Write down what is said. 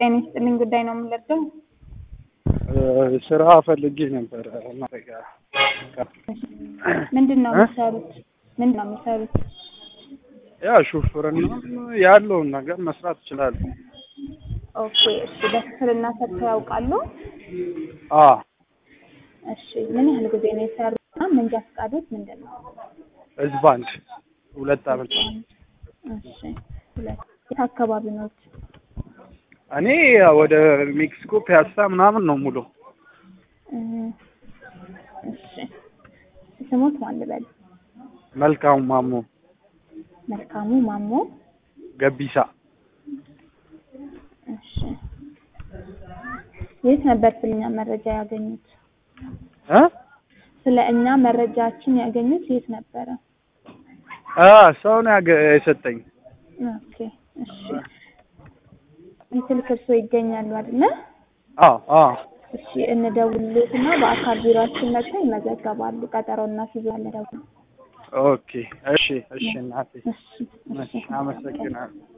ጤና ይስጥልኝ ጉዳይ ነው የምንለብሰው። ስራ ፈልጌ ነበር። ማረጊያ ምንድን ነው የሚሰሩት? ምንድን ነው የሚሰሩት? ያ ሹፍርና ያለውን ነገር መስራት እችላለሁ። ኦኬ እሺ። በክፍልና ሰርተው ያውቃሉ? አ እሺ። ምን ያህል ጊዜ ነው የሰሩትና መንጃ ፈቃዶት ምንድን ነው? ህዝብ አንድ ሁለት አመት እሺ። ሁለት የት አካባቢ ነው? እኔ ወደ ሜክሲኮ ፒያሳ ምናምን ነው ሙሉ እ እሺ። ስሞት ማን ልበል? መልካሙ ማሞ መልካሙ ማሞ። ገቢሳ እሺ። የት ነበር ስለኛ መረጃ ያገኙት? እ ስለ እኛ መረጃችን ያገኙት የት ነበረ? አ ሰው ነው ያገ- የሰጠኝ። ኦኬ እሺ። ስልክ እርሶ ይገኛሉ አይደለ? አ አ እሺ እንደውልሎትና በአካል ቢሮአችን መጥተው ይመዘገባሉ። ቀጠሮና ሲይዛለን ደግሞ። ኦኬ እሺ እሺ እናቴ እሺ እሺ እሺ አመሰግናለሁ።